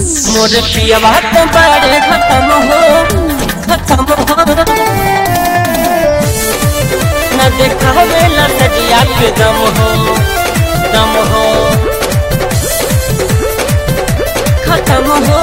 मोर पियवा तो बड़े खत्म हो खत्म हो न देखावे ला सजिया के दम हो दम हो खत्म हो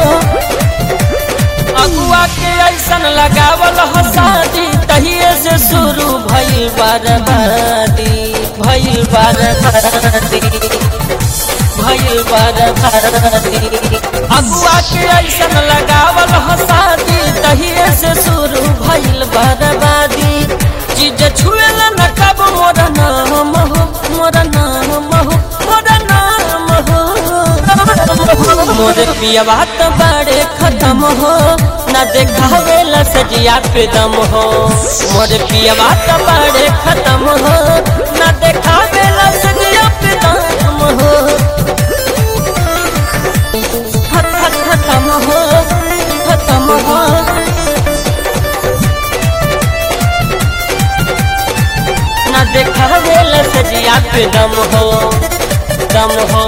अगुआ के ऐसन लगावल हो शादी तहिए से शुरू भइल बर्बादी भइल बर्बादी भइल बर्बादी अगुआ के ऐसन लगावल हो शादी तहिए से शुरू भइल बर्बादी चीज छुएल न कब मोर नाम हो मोर नाम हो मोर नाम हो मोर पियवा तो बड़े खत्म हो न देखावे ला सजिया पे दम हो मोर पियवा तो बड़े खत्म हो न देखावे ला सजिया पे दम हो खत खत खत्म हो खत्म हो न देखावे ला सजिया पे दम हो दम हो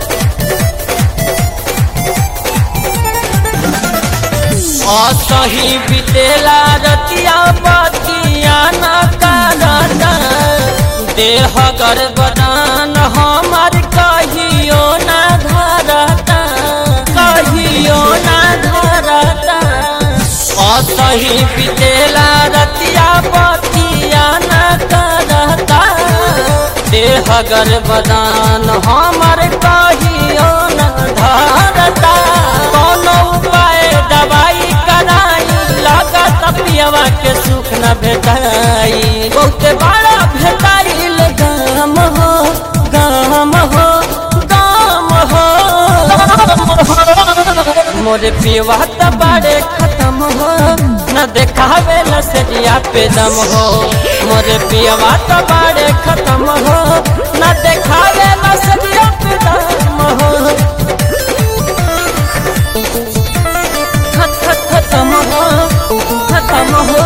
असही बितेला रतिया बतिया न करता देह गर्भदान हमार कहियो न धरता कहियो न धरता असही बितेला रतिया बतिया न करता देह गर्भदान हमार कहियो न धरता कोनो उपाय दवाई कराई लागत पियवा के सुख न भेटाई बहुते बड़ा भेटाइल गाम हो गाम हो गाम हो मोरे पियवा त बड़े खत्म हो न देखावे ल सजिया पे दम हो मोरे पियवा त बड़े खत्म हो न देखावे ल सजिया पे दम हो खत खत खत्म हो खत्म हो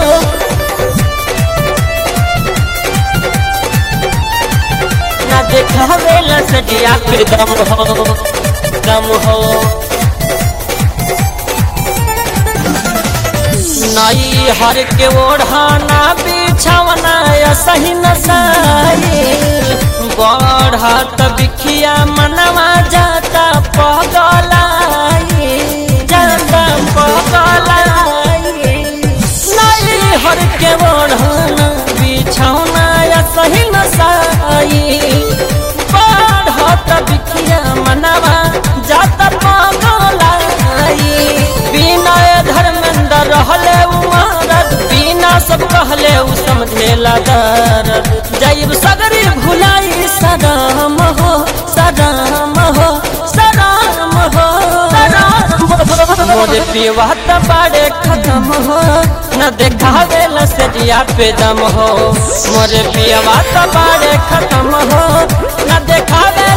ना देखावे ला सजिया पे दम हो दम हो नई हर के ओढ़ाना बिछावना सही नसाई बढ़त बिखिया मनवा जाता पगलाई जाता पगलाई नई हर के ओढ़ाना बिछावना सही नसाई बढ़त बिखिया मनवा जाता पगलाई बिना धर्मेंद्र रहले उमरद बिना सब कहले उ समझेला दर्द जैब सगरी भुलाई सदाम हो सदाम हो सदाम हो मोरे पिवा त बड़े खत्म हो न देखावे ल सजिया पे दम हो मोरे पिवा त बड़े खत्म हो न देखावे